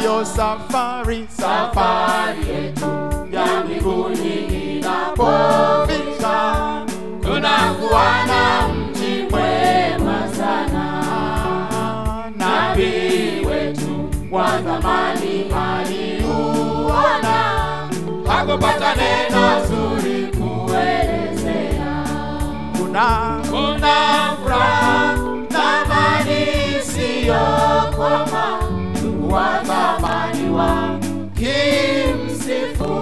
ndiyo safari safari yetu ya mbinguni inapofika tunakuwa na mji mwema sana nabii wetu wa zamani aliuona hakupata neno zuri kuelezea kuna kuna furaha na amani isiyokoma ndugu wa zamani wa kimsifu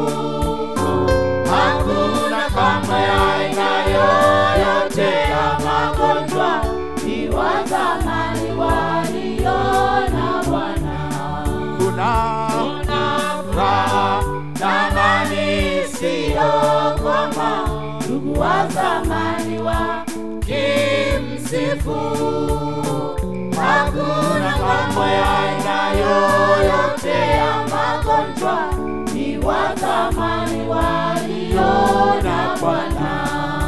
hakuna kamwe aina yoyote ya magonjwa ni wa zamani waliona bwana kuna kuna furaha na amani isiyokoma ndugu wa zamani wa kimsifu hakuna kamwe aina yoyote ya magonjwa ni wa zamani waliona bwana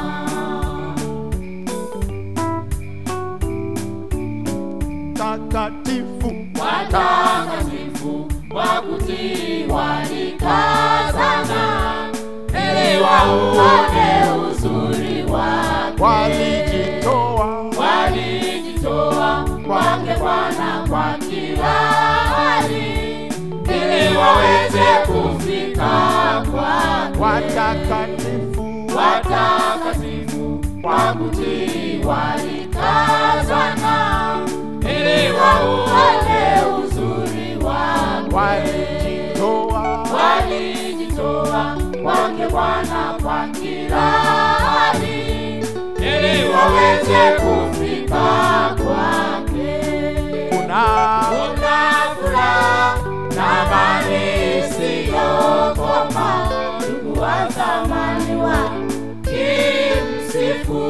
takatifu watakatifu wa kutii walikazana ili wauone uzuri wake walijitoa walijitoa kwake Bwana kwa kila hali ili waweze kufika kwake watakatifu watakatifu kwa kutii walikazana ili wauone uzuri wake walijitoa walijitoa kwake Bwana kwa kila hali ili waweze kufika kwake. kuna Kuna furaha na amani isiyokoma, ndugu wa zamani wa kimsifu.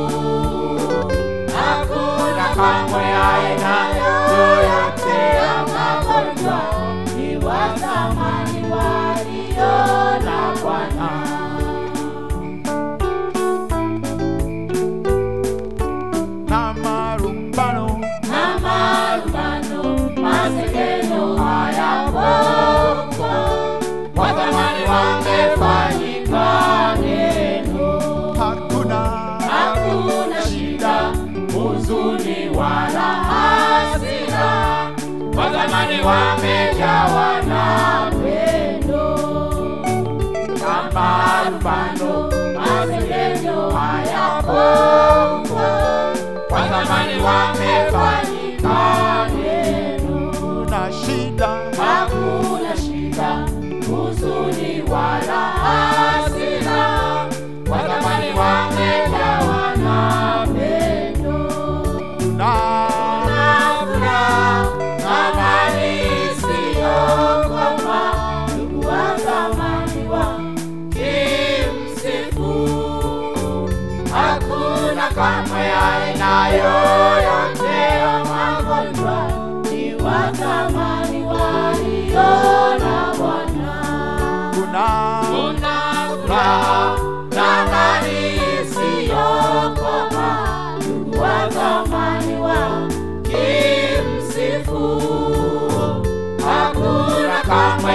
Hakuna kamwe aina yoyote ya magonjwa, ni wa zamani waliona Bwana. na marumbano na marumbano masengenyo hayapo watamani wamefanyika neno hakuna hakuna shida huzuni wala hasira watamani wamejawa na pendo na marumbano masengenyo hayapo watamani wamefanyika neno na shida hakuna shida huzuni wala hasira watamani wamejawa na pendo na na furaha na amani isiyokoma ndugu wa zamani wa kimsifu hakuna kamwe aina yoyote ya magonjwa ni wa zamani waliona Bwana kuna kuna furaha na amani isiyokoma ndugu wa zamani wa kimsifu hakuna kamwe